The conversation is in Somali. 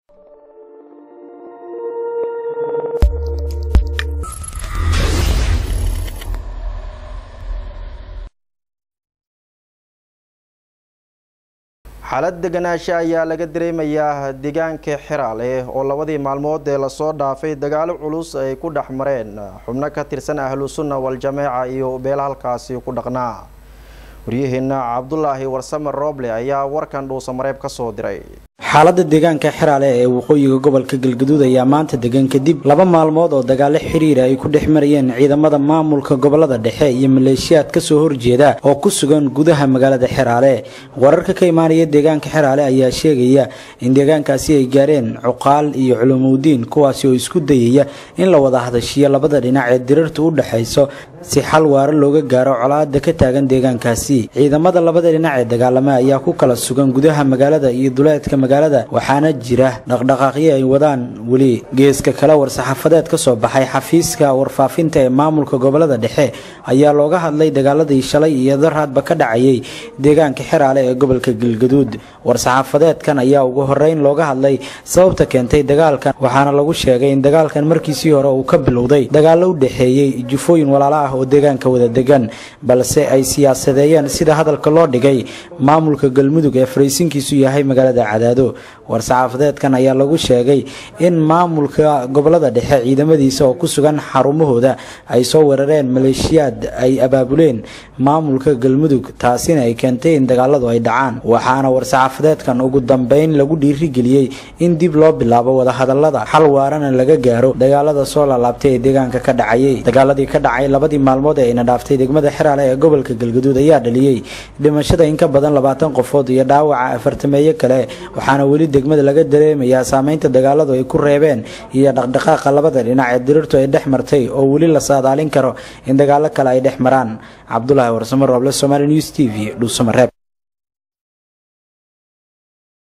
xaalad deganaansho ayaa laga dareemayaa deegaanka xiraale oo labadii maalmood ee lasoo dhaafay dagaalo culus ay ku dhex mareen xubno ka tirsan ahlu sunna wal-jameeca iyo beela halkaasi ku dhaqnaa waryaheena cabdulaahi warsame rooble ayaa warkan dhuusamareeb ka soo diray xaaladda deegaanka xiraale ee waqooyiga gobolka galgaduud ayaa maanta degan kadib laba maalmood oo dagaalo xiriira ay ku dhex marayeen ciidamada maamulka gobolada dhexe iyo maleeshiyaad kasoo horjeeda oo ku sugan gudaha magaalada xiraale wararka ka imaanaya deegaanka xiraale ayaa sheegaya in deegaankaasi ay gaareen cuqaal iyo culumuudiin kuwaasi oo isku dayaya in la wada hadashiyo labada dhinac ee dirarta u dhexayso si xal waaro looga gaaro colaada ka taagan deegaankaasi ciidamada labada dhinac ee dagaalama ayaa ku kala sugan gudaha magaalada iyo duleedka magaalada waxaana jira dhaqdhaqaaqyo ay wadaan weli geeska kale war-saxaafadeed ka soo baxay xafiiska warfaafinta ee maamulka gobolada dhexe ayaa looga hadlay dagaaladii shalay iyo daraadba ka dhacayay deegaanka xiraale ee gobolka galgaduud war-saxaafadeedkan ayaa ugu horeyn looga hadlay sababta keentay dagaalkan waxaana lagu sheegay in dagaalkan markiisii hore uu ka bilowday dagaalo u dhexeeyey jufooyin walaalo ah oo deegaanka wada degan balse ay siyaasadeeyeen sida hadalka loo dhigay maamulka galmudug ee faraysinkiisu yahay magaalada cadaado war-saxaafadeedkan ayaa lagu sheegay in maamulka gobolada dhexe ciidamadiisa oo ku sugan xarumahooda ay soo weerareen maleeshiyaad ay abaabuleen maamulka galmudug taasina ay keentay in dagaaladu ay dhacaan waxaana war-saxaafadeedkan ugu dambeyn lagu dhiirigeliyey in dib loo bilaabo wadahadalada xal waarana laga gaaro dagaalada soo laalaabtay ee deegaanka ka dhacayay dagaaladii ka dhacay labadii maalmood ee ayna dhaaftay degmada xiraale ee gobolka galgaduud ayaa dhaliyey dhimashada in ka badan labaatan qofood iyo dhaawaca afartameeyo kale waxaana weli degmada laga dareemayaa saameynta dagaaladu ay ku reebeen iyo dhaqdhaqaaqa labada dhinac ee dirirtu ay dhex martay oo weli la saadaalin karo in dagaalo kale ay dhex maraan cabdulaahi warsamo rooble somaali news t v dhuusamareeb